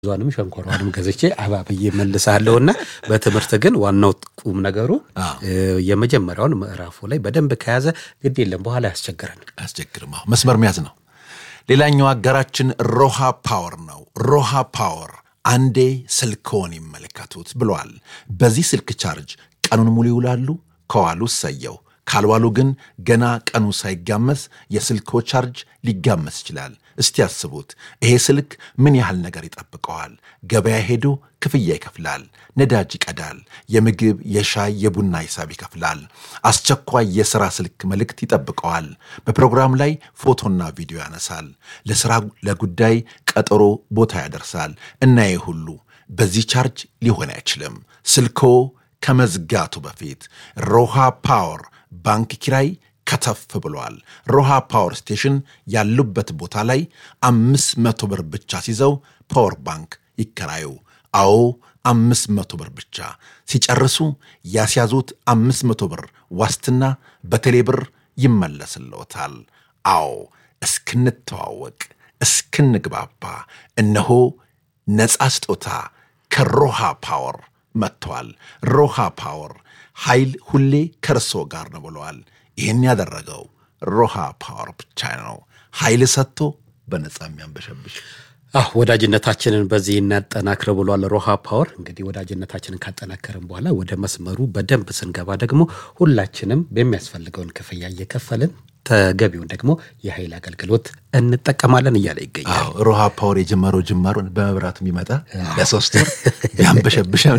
ዟንም ሸንኮራዋንም ገዝቼ አባብዬ መልሳለሁ እና በትምህርት ግን ዋናው ቁም ነገሩ የመጀመሪያውን ምዕራፉ ላይ በደንብ ከያዘ ግድ የለም በኋላ ያስቸግረን። አያስቸግርም። አዎ መስመር መያዝ ነው። ሌላኛው አጋራችን ሮሃ ፓወር ነው። ሮሃ ፓወር አንዴ ስልክዎን ይመልከቱት ብሏል። በዚህ ስልክ ቻርጅ ቀኑን ሙሉ ይውላሉ። ከዋሉ እሰየው፣ ካልዋሉ ግን ገና ቀኑ ሳይጋመስ የስልክዎ ቻርጅ ሊጋመስ ይችላል። እስቲ ያስቡት፣ ይሄ ስልክ ምን ያህል ነገር ይጠብቀዋል? ገበያ ሄዶ ክፍያ ይከፍላል፣ ነዳጅ ይቀዳል፣ የምግብ የሻይ የቡና ሂሳብ ይከፍላል። አስቸኳይ የሥራ ስልክ መልእክት ይጠብቀዋል። በፕሮግራም ላይ ፎቶና ቪዲዮ ያነሳል። ለሥራ ለጉዳይ ቀጠሮ ቦታ ያደርሳል እና ይህ ሁሉ በዚህ ቻርጅ ሊሆን አይችልም። ስልክዎ ከመዝጋቱ በፊት ሮሃ ፓወር ባንክ ኪራይ ከተፍ ብሏል። ሮሃ ፓወር ስቴሽን ያሉበት ቦታ ላይ አምስት መቶ ብር ብቻ ሲይዘው ፓወር ባንክ ይከራዩ። አዎ አምስት መቶ ብር ብቻ ሲጨርሱ ያስያዙት አምስት መቶ ብር ዋስትና በቴሌ ብር ይመለስልዎታል። አዎ እስክንተዋወቅ እስክንግባባ እነሆ ነፃ ስጦታ ከሮሃ ፓወር መጥተዋል። ሮሃ ፓወር ኃይል ሁሌ ከእርሶ ጋር ነው ብለዋል። ይህን ያደረገው ሮሃ ፓወር ብቻ ነው። ኃይል ሰጥቶ በነፃ የሚያንበሸብሽ አህ ወዳጅነታችንን በዚህ እናጠናክር ብሏል ሮሃ ፓወር። እንግዲህ ወዳጅነታችንን ካጠናከርን በኋላ ወደ መስመሩ በደንብ ስንገባ ደግሞ ሁላችንም በሚያስፈልገውን ክፍያ እየከፈልን ተገቢውን ደግሞ የኃይል አገልግሎት እንጠቀማለን እያለ ይገኛል። ሮሃ ፓወር የጀመረው ጅማሩን በመብራቱ የሚመጣ ለሶስት ወር ያንበሸብሻል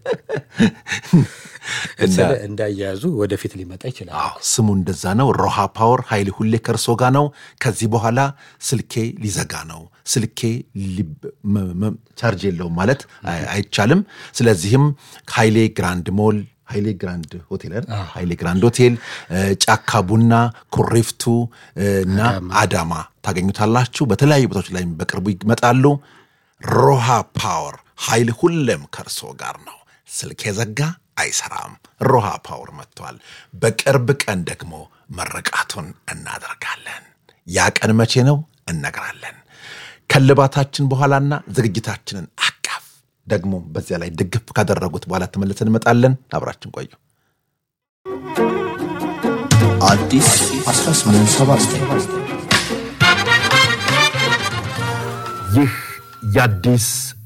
እንዳያያዙ ወደፊት ሊመጣ ይችላል። አዎ ስሙ እንደዛ ነው። ሮሃ ፓወር ኃይል ሁሌ ከእርሶ ጋር ነው። ከዚህ በኋላ ስልኬ ሊዘጋ ነው፣ ስልኬ ቻርጅ የለውም ማለት አይቻልም። ስለዚህም ኃይሌ ግራንድ ሞል ኃይሌ ግራንድ ሆቴል ኃይሌ ግራንድ ሆቴል፣ ጫካ ቡና፣ ኩሪፍቱ እና አዳማ ታገኙታላችሁ። በተለያዩ ቦታዎች ላይ በቅርቡ ይመጣሉ። ሮሃ ፓወር ኃይል ሁሌም ከእርሶ ጋር ነው። ስልክ የዘጋ አይሰራም። ሮሃ ፓወር መጥቷል። በቅርብ ቀን ደግሞ መረቃቱን እናደርጋለን። ያ ቀን መቼ ነው እነግራለን። ከልባታችን በኋላና ዝግጅታችንን አቃፍ ደግሞ በዚያ ላይ ድግፍ ካደረጉት በኋላ ተመልሰን እንመጣለን። አብራችን ቆዩ። አዲስ 1879 ይህ የአዲስ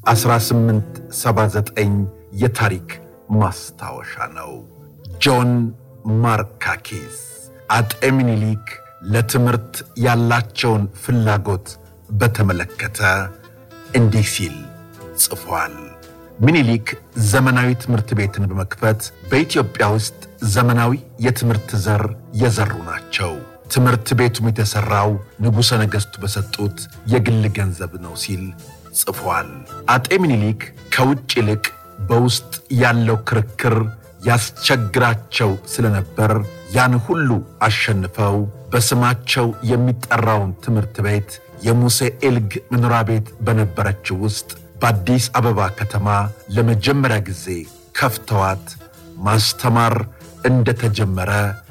1879 የታሪክ ማስታወሻ ነው። ጆን ማርካኪስ አጤ ምኒልክ ለትምህርት ያላቸውን ፍላጎት በተመለከተ እንዲህ ሲል ጽፏል። ምኒልክ ዘመናዊ ትምህርት ቤትን በመክፈት በኢትዮጵያ ውስጥ ዘመናዊ የትምህርት ዘር የዘሩ ናቸው። ትምህርት ቤቱም የተሠራው ንጉሠ ነገሥቱ በሰጡት የግል ገንዘብ ነው ሲል ጽፏል። አጤ ምኒልክ ከውጭ ይልቅ በውስጥ ያለው ክርክር ያስቸግራቸው ስለነበር ያን ሁሉ አሸንፈው በስማቸው የሚጠራውን ትምህርት ቤት የሙሴ ኤልግ መኖሪያ ቤት በነበረችው ውስጥ በአዲስ አበባ ከተማ ለመጀመሪያ ጊዜ ከፍተዋት ማስተማር እንደተጀመረ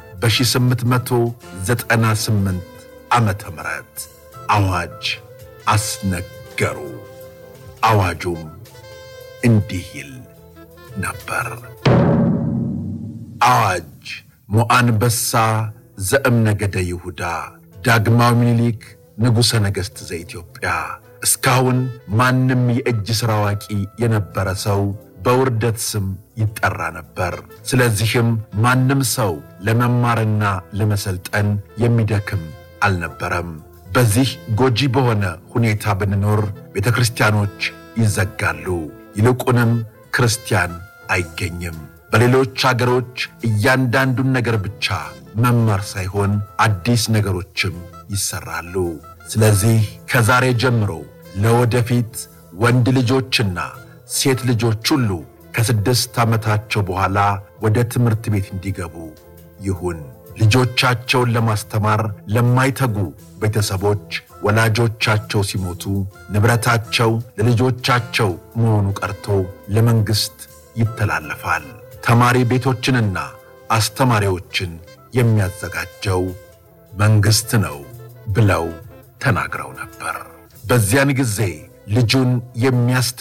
በ1898 ዓመተ ምህረት አዋጅ አስነገሩ። አዋጁም እንዲህ ይል ነበር። አዋጅ ሞአንበሳ ዘእምነገደ ይሁዳ ዳግማዊ ምኒልክ ንጉሠ ነገሥት ዘኢትዮጵያ። እስካሁን ማንም የእጅ ሥራ አዋቂ የነበረ ሰው በውርደት ስም ይጠራ ነበር። ስለዚህም ማንም ሰው ለመማርና ለመሰልጠን የሚደክም አልነበረም። በዚህ ጎጂ በሆነ ሁኔታ ብንኖር ቤተ ክርስቲያኖች ይዘጋሉ፣ ይልቁንም ክርስቲያን አይገኝም። በሌሎች አገሮች እያንዳንዱን ነገር ብቻ መማር ሳይሆን አዲስ ነገሮችም ይሰራሉ። ስለዚህ ከዛሬ ጀምሮ ለወደፊት ወንድ ልጆችና ሴት ልጆች ሁሉ ከስድስት ዓመታቸው በኋላ ወደ ትምህርት ቤት እንዲገቡ ይሁን። ልጆቻቸውን ለማስተማር ለማይተጉ ቤተሰቦች ወላጆቻቸው ሲሞቱ ንብረታቸው ለልጆቻቸው መሆኑ ቀርቶ ለመንግሥት ይተላለፋል። ተማሪ ቤቶችንና አስተማሪዎችን የሚያዘጋጀው መንግሥት ነው ብለው ተናግረው ነበር። በዚያን ጊዜ ልጁን የሚያስ